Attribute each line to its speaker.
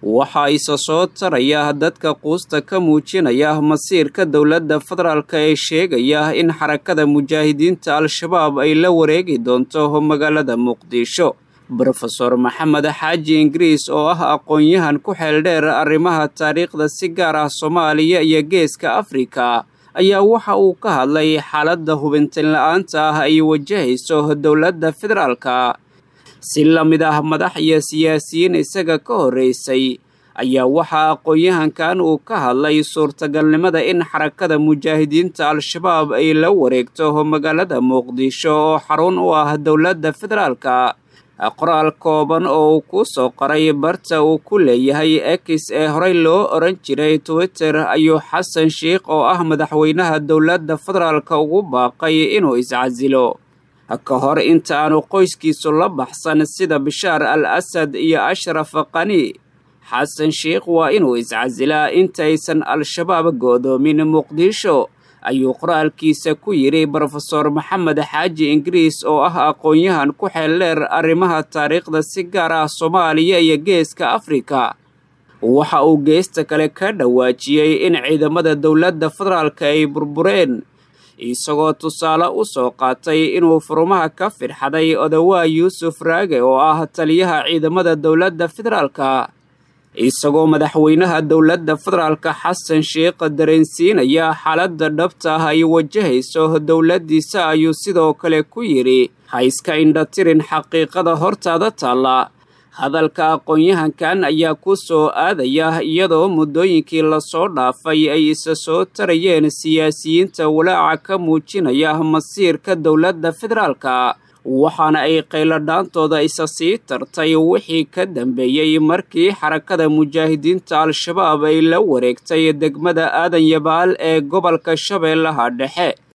Speaker 1: waxaa isa soo taraya dadka quusta ka muujinaya masiirka dowladda federaalk ee sheegaya in xarakada mujaahidiinta al-shabaab ay la wareegi doonto magaalada muqdisho brofeor maxamed xaaji ingiriis oo ah aqoon-yahan ku xeeldheer arrimaha taariikhda si gaar ah soomaaliya iyo geeska afrika ayaa waxa uu ka hadlay xaaladda hubintin la-aanta ah ay wajahayso dowladda federaalka si la mid ah madax iyo siyaasiyiin isaga ka horreysay ayaa waxaa aqoon-yahankan uu ka hadlay suurtagalnimada in xarakada mujaahidiinta al-shabaab ay la wareegto magaalada muqdisho oo xarun u ah dowladda federaalka qoraal kooban oo uu ku soo qoray barta uu ku leeyahay ex ee horey loo oran jiray twitter ayuu xasan sheikh oo ah madaxweynaha dowladda federaalka ugu baaqay inuu iscasilo ka hor inta aanu qoyskiisu la baxsan sida bishaar al asad iyo ashraf qani xasan sheikh waa inuu iscasilaa intaysan al-shabaab go'doomin muqdisho ayuu qoraalkiisa ku yidhi brofeor maxamed xaaji ingiriis oo ah aqoon-yahan ku xeeldheer arrimaha taariikhda si gaar ah soomaaliya iyo geeska afrika waxa uu geesta kale ka dhawaajiyey in ciidamada dowladda federaalka ay burbureen isagoo tusaale u soo qaatay inuu furumaha ka firxaday odawaa yuusuf raage oo ah taliyaha ciidamada dowladda federaalka isagoo madaxweynaha dowladda federaalka xasan sheikh dareensiinaya xaaladda dhabta ah ay wajahayso dowladdiisa ayuu sidoo kale ku yidhi ha iska indhatirin xaqiiqada hortaada taalla hadalka aqoon-yahankan ayaa ku soo aadaya iyadoo muddooyinkii lasoo dhaafay ay isa soo tarayeen siyaasiyiinta walaaca ka muujinaya masiirka dowladda federaalka waxaana ay qayladhaantooda isa sii tartay wixii ka dambeeyey markii xarakada mujaahidiinta al-shabaab ay la wareegtay degmada aadan yabaal ee gobolka shabeellaha dhexe